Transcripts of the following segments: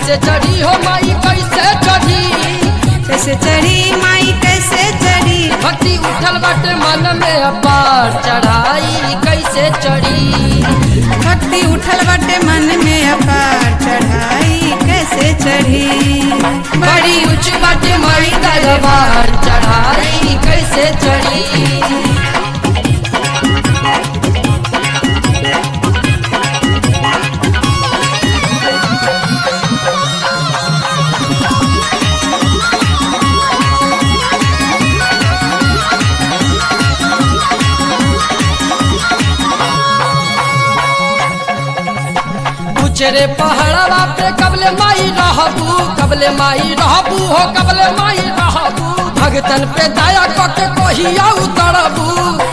कैसे चढ़ी हो माई कैसे चढ़ी कैसे चढ़ी माई कैसे चढ़ी भक्ति उठल बाटे मन में अपार चढ़ाई कैसे चढ़ी भक्ति उठल बाटे मन में अपार चढ़ाई कैसे चढ़ी बड़ी ऊंच बाटे माई दरबार चढ़ाई कैसे चढ़ी उचरे पहाड़वा पे कबले माई रहबू कबले माई रहबू हो कबले माई रहबू भगतन पे दया कके कहिया उतरबू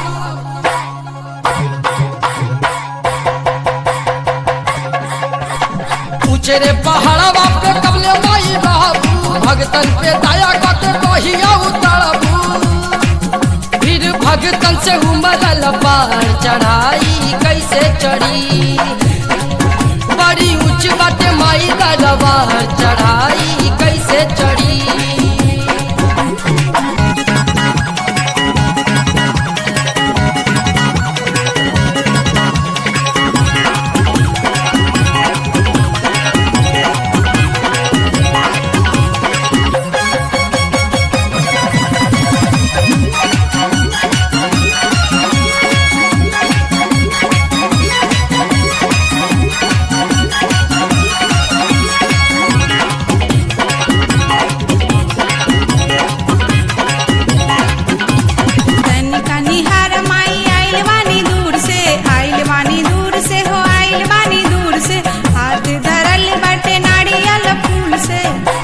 उचरे पहाड़वा पे कबले माई रहबू भगतन पे दया कके कहिया उतरबू फिर भगतन से उमरल पार चढ़ाई कैसे चढ़ी बड़ी ऊंच बाटे माई दरबार चढ़ाई कैसे चढ़ी तनिका निहार माई आइल बानी दूर से आइल बानी दूर से हो आइल बानी दूर से हाथ धरल बाटे नारियल फूल से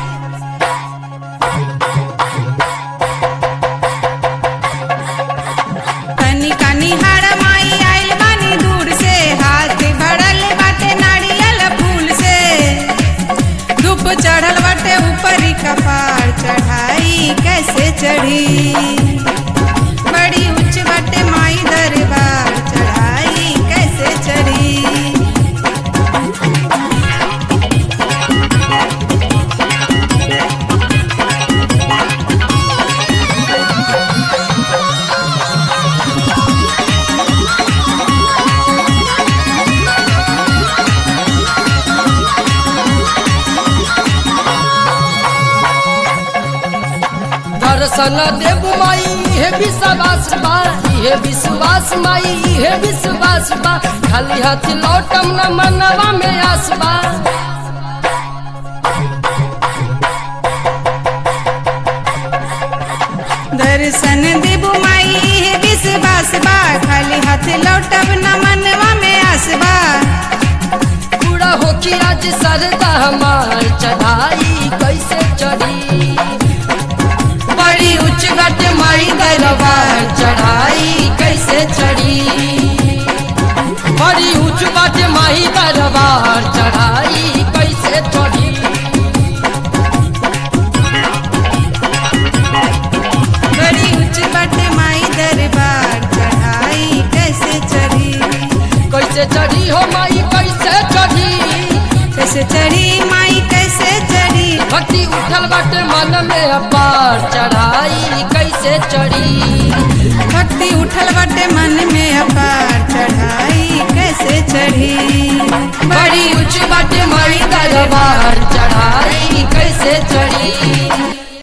तनिका निहार माई आइल बानी दूर से हाथ भरल बाटे नारियल फूल से धूप चढ़ल बाटे ऊपरी कपार चढ़ाई कैसे चढ़ी बड़ी उच्च बटे माई दरबार चढ़ाई कैसे चढ़ी दर्शन देव माई हे विश्वास बा हे विश्वास माई हे विश्वास बा खाली हाथ लौटम न मनवा में आसबा दर्शन देबू माई हे विश्वास बा खाली हाथ लौटब न मनवा में आसबा पूरा हो कि आज सरदा हमार चढ़ाई कैसे चढ़ी बड़ी उच्च गट माई दरबार चढ़ाई कैसे चढ़ी बड़ी उच्च गट माई दरबार चढ़ाई कैसे चढ़ी बड़ी उच्च बटे माई दरबार चढ़ाई कैसे चढ़ी कैसे चढ़ी हो माई कैसे चढ़ी कैसे चढ़ी माई कैसे चढ़ी भक्ति उठल बाटे मन में अपार चढ़ाई कैसे चढ़ी भक्ति उठल बटे मन में अपार चढ़ाई कैसे चढ़ी बड़ी ऊंच बाटे माई दरबार चढ़ाई कैसे चढ़ी